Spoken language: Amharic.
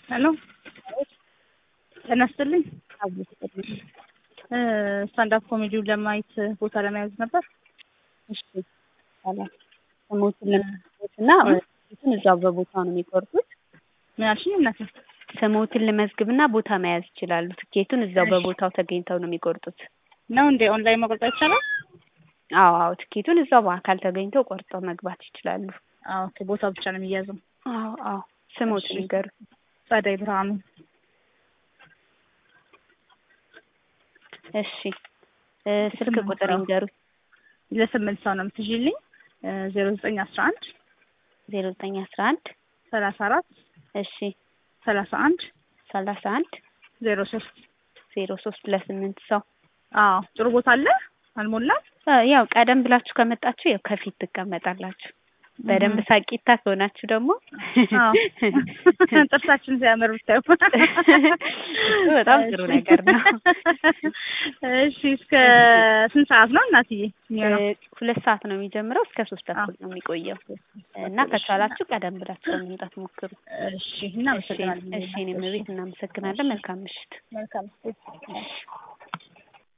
ሄሎ ጤና ይስጥልኝ። ስታንዳፕ ኮሜዲውን ለማየት ቦታ ለመያዝ ነበር። እሺ ይቻላል። ስሞትን ለመዝገብ እና ስሞትን እዛው በቦታው ነው የሚቆርጡት። ምን አልሽኝ እናቴ? ስሞትን ለመዝግብና ቦታ መያዝ ይችላሉ። ትኬቱን እዛው በቦታው ተገኝተው ነው የሚቆርጡት። ነው እንዴ? ኦንላይን መቆረጥ ይቻላል? አዎ አዎ፣ ትኬቱን እዛው በአካል ተገኝተው ቆርጠው መግባት ይችላሉ። አዎ ኦኬ። ቦታው ብቻ ነው የሚያዘው። አዎ አዎ። ስሞትን ይንገሩ። ጸደይ ብርሃኑ። እሺ እ ስልክ ቁጥር ይንገሩ። ለስምንት ሰው ነው የምትይዥልኝ። ዜሮ ዘጠኝ አስራ አንድ ዜሮ ዘጠኝ አስራ አንድ ሰላሳ አራት እሺ ሰላሳ አንድ ሰላሳ አንድ ዜሮ ሶስት ዜሮ ሶስት ለስምንት ሰው አዎ ጥሩ ቦታ አለ አልሞላም። ያው ቀደም ብላችሁ ከመጣችሁ ያው ከፊት ትቀመጣላችሁ። በደንብ ሳቂታ ከሆናችሁ ደግሞ አዎ ጥርሳችን ሲያምር ብታዩ በጣም ጥሩ ነገር ነው። እሺ እስከ ስንት ሰዓት ነው እናትዬ? የሚሆነው? ሁለት ሰዓት ነው የሚጀምረው እስከ ሶስት ተኩል ነው የሚቆየው እና ከቻላችሁ ቀደም ብላችሁ ለመምጣት ሞክሩ። እሺ እናመሰግናለን። እሺ እኔም ቤት እናመሰግናለን። መልካም ምሽት። መልካም